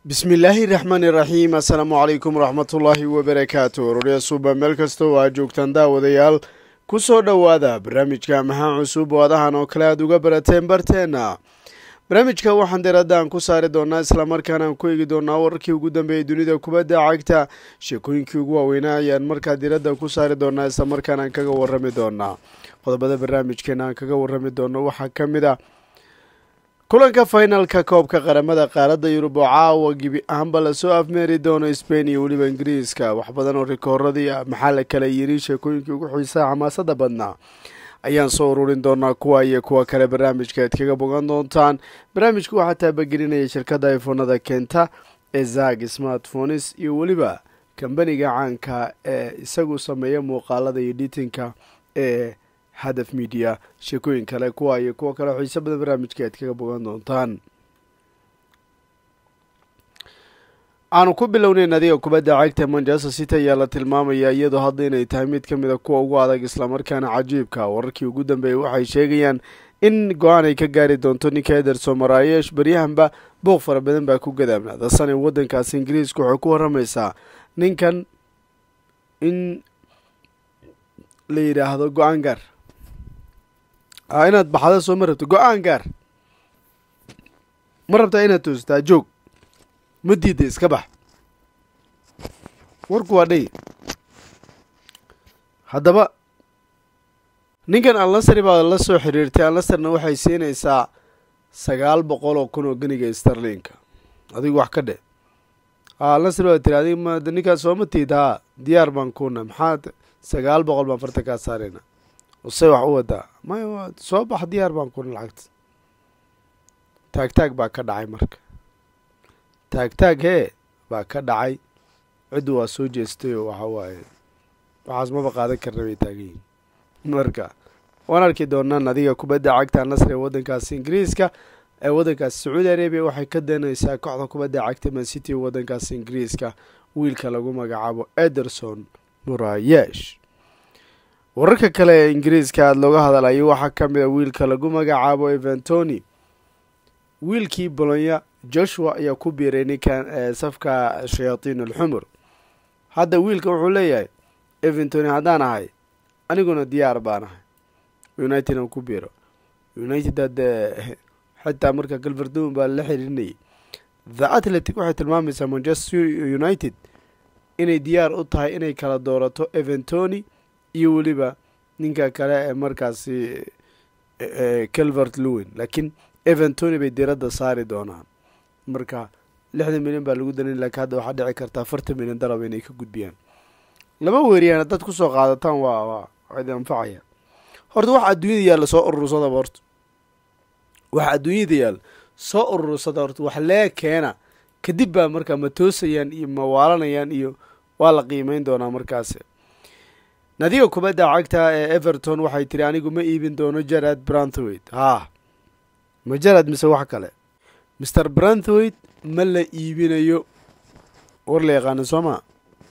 bismillaahi raxmaani raxiim assalaamu calaykum waraxmatullaahi wabarakaatu rorya suuba meel kasta oo aad joogtaan daawadayaal ku soo dhowaada barnaamijka maxaa cusub oo adahan oo kale aad uga barateen barteenna barnaamijka waxaan diradaan ku saari doonaa islamarkaana aan ku eegi doonaa wararkii ugu dambeeyay dunida kubadda cagta sheekooyinkii ugu waaweynaa ayaan markaa diradda ku saari doonaa islamarkaana aan kaga warrami doonaa qodobada barnaamijkeena aan kaga warrami doono waxaa ka mid a kulanka finalka koobka qaramada qaaradda yurub oo caawa gebi ahaanba lasoo afmeeri doono spain iyo weliba ingiriiska wax badan oo rikooradii ah maxaa la kala yiri sheekooyinkii ugu xiisaha xamaasada badnaa ayaan soo ururin doonaa kuwa iyo kuwa kale barnaamijka aad kaga bogan doontaan barnaamijku waxaa taabagelinaya shirkadda ifoonada keenta ee zag smartphones iyo weliba kambaniga caanka ee isagu sameeya muuqaalada iyo dhitinka ee hadaf media sheekooyin kale kuwa iyo kuwo kale xiiso badan barnaamijka aad kaga bogan doontaan aanu ku bilownay nadiga kubadda cagta manchester city ayaa la tilmaamaya iyadoo hadda inay tahay mid ka mid a kuwa ugu adag islamarkaana cajiibka wararkii ugu dambeeyay waxay sheegayaan in go-aan ay ka gaari doonto ninka ederson marayesh baryahanba booq fara badan baa ku gadaamnaada sanay waddankaasi ingiriiska waxay ku waramaysaa ninkan in la yidhaahdo go-aan gaar a inaad baxda soo ma rabto go-aan gaar ma rabtaa inaad toostaa joog ma diida iska bax warku waa dhay haddaba ninkan alnasri baa la soo xiriirtay alnasrna waxay siinaysaa sagaal boqol oo kun oo geniga starlinka adigu wax ka dhe alnasri baa tiri adig ma ninkaas sooma tiid haa diyaar baan kuna maxaad sagaal boqol baan farta kaa saarayna se wax u wadaa may soo bax diyaar baan kuna lacagta taag taag baa ka dhacay marka taag taag hee baa ka dhacay ciddu waa soo jeestay oo waxa waaye waxaas maba qaadan karna bay taagan yihin marka waan arki doonaa nadiga kubadda cagta nasri ee waddankaasi ingiriiska ee waddankaasi sacuudi arabiya waxay ka danaysaa kooxda kubadda cagta mancity ee waddankaasi ingiriiska wiilka lagu magacaabo ederson murayesh wararka kale ee ingiriiska aada looga hadalayo waxaa ka mid a wiilka lagu magacaabo eventoni wiilkii bolonya joshua ayaa ku biiray ninkan safka shayaatiin alxumur hadda wiilka wuxuu leeyahay eventoni haddaan ahay aniguna diyaar baan ahay united aan ku biiro united haddee xitaa marka galverdon baa la xiriirinayay the atletic waxay tilmaamaysaa manchester united inay diyaar u tahay inay kala doorato eventoni iyo weliba ninka kale ee markaasi calvert lewin laakiin eventoni bay diradda saari doonaan marka lixdan milyan baa lagu danan lakiin hadda waxaa dhici karta afartan milyan darab inay ka gudbiyaan laba weeriyaan haddaad kusoo qaadataan waa waa idi anfacaya horta waxa adduunyada yaalla soo urursadaba horta waxa adduunyada yaalla soo urursada horta wax lee keena kadib baa markaa ma toosayaan iyo ma waalanayaan iyo waa la qiimeyn doonaa markaas nadiga kubadda cagta ee everton waxay tiri anigu ma iibin doono jarad branthwaite haa ma jarad mise wax kale master branthwaite ma la iibinayo war la yaqaano soo ma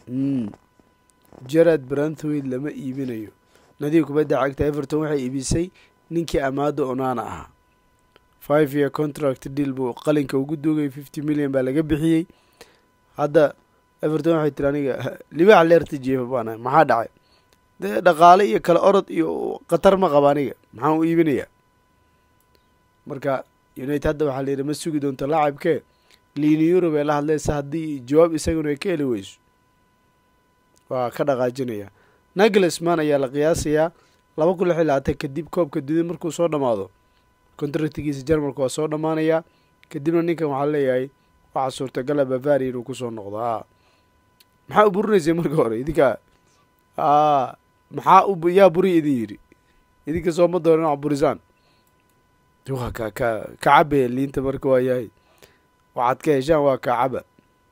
jarad branthwaite lama iibinayo nadiga kubadda cagta everton waxay iibisay ninkii amaado onana ahaa five year contract deal buu qalinka ugu duugay fifty million baa laga bixiyey hadda everton waxay tiri aniga libaax leerta jeefa baana maxaa dhacay dee dhaqaale iyo kale orod iyo khatar ma qaba aniga maxaan u iibinayaa marka united hadda waxaa la yidhi ma sugi doonto laacibkee liini yurub ee la hadlaysa haddii jawaab isaguna ay ka heli weyso waa ka dhaqaajinaya nagelsman ayaa la qiyaasayaa laba kun lix iyo labaatan kadib koobka dunida markuu soo dhammaado contractigiisa jarmalka waa soo dhammaanayaa kadibna ninkan waxaa leeyahay waxaa suurtagala bavaria inuu kusoo noqdo a maxaa u burinaysay marka hore idinka a maxaa u yaa buri idin yidhi idinka sooma doono inaad burisaan waa ka ka kacabe liinta marka waa yahay waxaad ka heshaan waa kacaba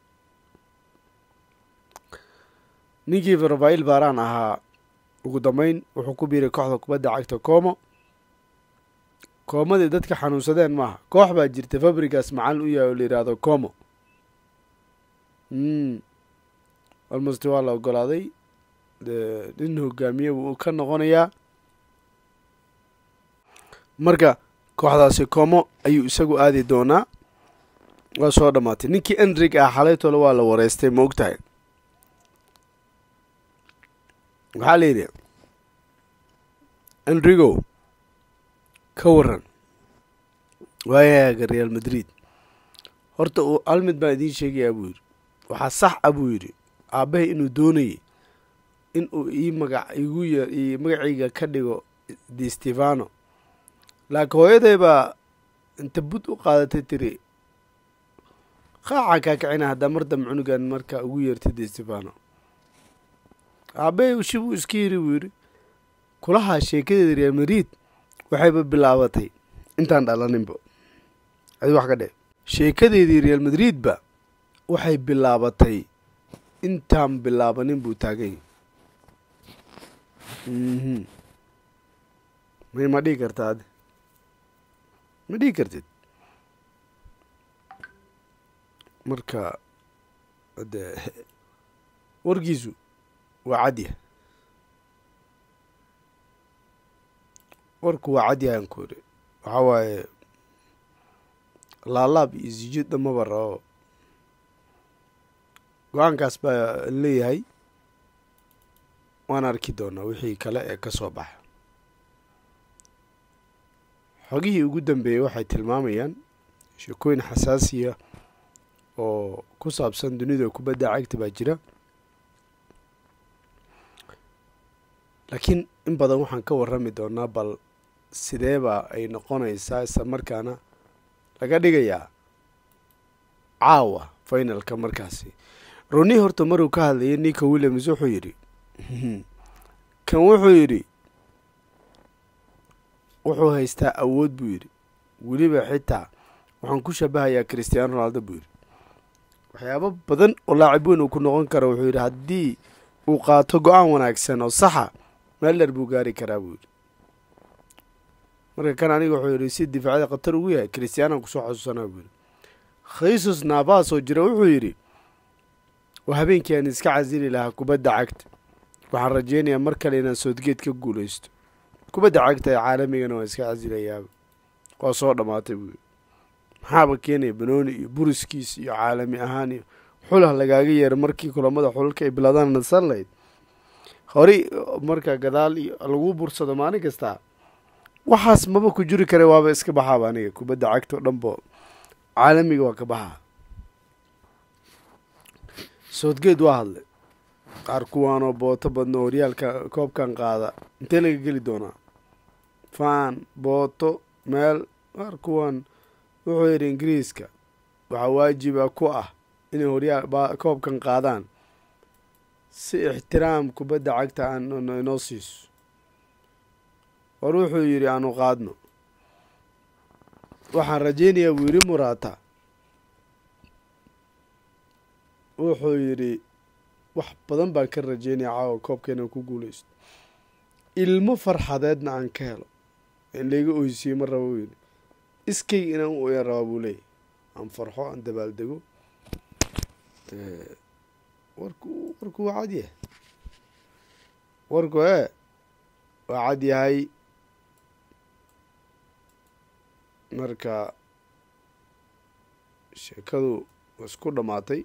ninkii rafail baran ahaa ugu dambeyn wuxuu ku biiray kooxda kubadda cagta como koomadii dadka xanuunsadeen maaha koox baa jirta fabrigas macalin u yahay oo la yidhaahdo como almost waa la ogolaaday nin hogaamiye wuu ka noqonayaa marka kooxdaasi como ayuu isagu aadi doonaa waa soo dhammaatay ninkii enrig ah xalaytole waa la wareystay ma og tahay waxaa la yidhi enrigo ka waran waayaaga real madrid horta uu hal mid baan idiin sheegayaa buu yidhi waxaa sax a buu yidhi aabbahay inuu doonayay in uu ii magac igu y magacayga ka dhigo de stefano laakiin hooyaday baa inta bud u qaadatay tiri qaaca kaa kacina haddaa mar dambe cunugan markaa ugu yeertay de stefano aabbahay shi buu iska yiri buu yidhi kulahaa sheekadeeda real madrid waxayba bilaabatay intaan dhalaninba adi wax ka dhe sheekadeedii real madridba waxay bilaabatay intaan bilaabanin buu taaganya mhm may ma dhihi karta adi ma dhihi kartid marka de warkiisu waa cadyah warku waa cadyahan ku iri waxaa waaye laalaab iyo sijid dhamaba rabo go-aankaas baa leeyahay waan arki doonaa wixii kale ee ka soo baxa xogihii ugu dambeeyey waxay tilmaamayaan sheekooyin xasaasiya oo ku saabsan dunida kubadda cagta baa jira laakiin in badan waxaan ka warrami doonaa bal sideebaa ay noqonaysaa isla markaana laga dhigayaa caawa finalka markaasi roni horta maruu ka hadlayay ninka williams wuxuu yidhi kan wuxuu yidhi wuxuu haystaa awood buu yidhi weliba xitaa waxaan ku shabahayaa christiano ronaldo buu yidhi waxyaabo badan oo laacib weyn uu ku noqon karo wuxuu yidhi haddii uu qaato go-aan wanaagsan oo saxa meel dheer buu gaari karaa buu yidhi marka kan aniga wuxuu yidhi si difaacada khatar ugu yahay christianan kusoo xasuusanaa buu yidhi khaysus navas oo jira wuxuu yidhi waa habeenkii aan iska casili lahaa kubadda cagta waxaan rajeynayaa mar kale inaan soodgeed ka guulaysto kubadda cagta ee caalamigana waan iska casilayaaba waa soo dhammaatay buu yidhi maxaaba keenaya banooni iyo buriskiis iyo caalami ahaan iyo xulah lagaaga yeero markii kulamada xululka ay bilaadaan nasan lahayd horey marka gadaal iyo lagu bursado maalin kastaa waxaas maba ku jiri kara waaba iska baxaaba aniga kubadda cagta o dhanbo caalamiga waa ka baxaa soodgeed waa hadlay qaar kuwaanoo booto badno horyaalka koobkan qaada intee laga geli doonaa faan booto meel qaar kuwan wuxuu yidhi ingiriiska waxaa waajiba ku ah inay horyaal koobkan qaadaan si ixtiraam kubadda cagta aan inoo siiso war wuxuu yidhi aanu qaadno waxaan rajeynayaa buu yidhi muraata wuxuu yidhi wax badan baan ka rajeynaya caawa koobka inaan ku guulaysto ilmo farxadeedna aan ka helo in layga oysiye ma raba buu yidhi iskayga inaan u oyan rabaa buu leeyahy aan farxo aan dabaaldego warku warku waa cad yahay warku ee waa cad yahay marka sheekadu isku dhammaatay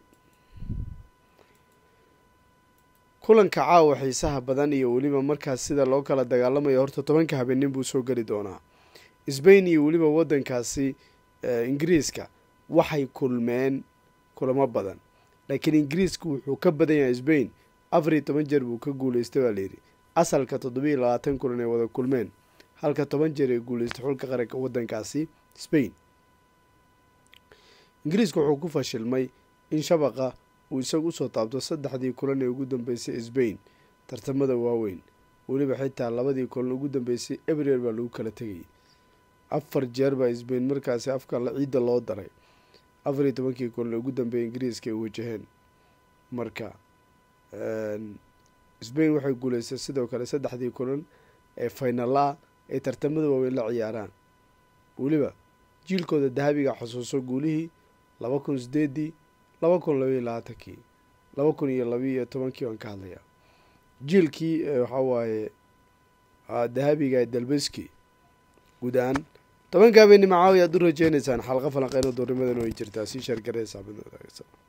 kulanka caawa xiisaha badan iyo weliba markaas sida loo kala dagaalamayo horta tobanka habeennin buu soo geli doonaa sbain iyo weliba waddankaasi ingiriiska waxay kulmeen kulamo badan laakiin ingiriisku wuxuu ka badan yahay sbain afar iyo toban jeer buu ka guulaystay baa layidhi asalka toddobiiyo labaatan kulan ay wada kulmeen halka toban jeer ay guulaystay xulka qaranka waddankaasi sbain ingiriiska wuxuu ku fashilmay in shabaqa uu isagu usoo taabto saddexdii kulan ee ugu dambeysay sbain tartamada waaweyn weliba xitaa labadii kulan ugu dambeysay ebrer baa lagu kala tegayay afar jeer baa sbain markaasi afka ciidda loo daray afar iyo tobankii kulan ee ugu dambeeyay ingiriiska ay wajaheen marka sbain waxay guulaystay sidoo kale saddexdii kulan ee faynala ay tartamada waaweyn la ciyaaraan weliba jiilkooda dahabiga xusuuso guulihii laba kun sideedii laba kun labaiyo labaatankii laba kun iyo labaiyo tobankii waan ka hadlayaa jiilkii waxaa waaye dahabiga dalbeski guud ahaan tobanka habeenimo caawi aad u rajeynaysaan xalqa falanqeyno duurnimadan way jirtaa sii sheergaraysaa mid wadaagsan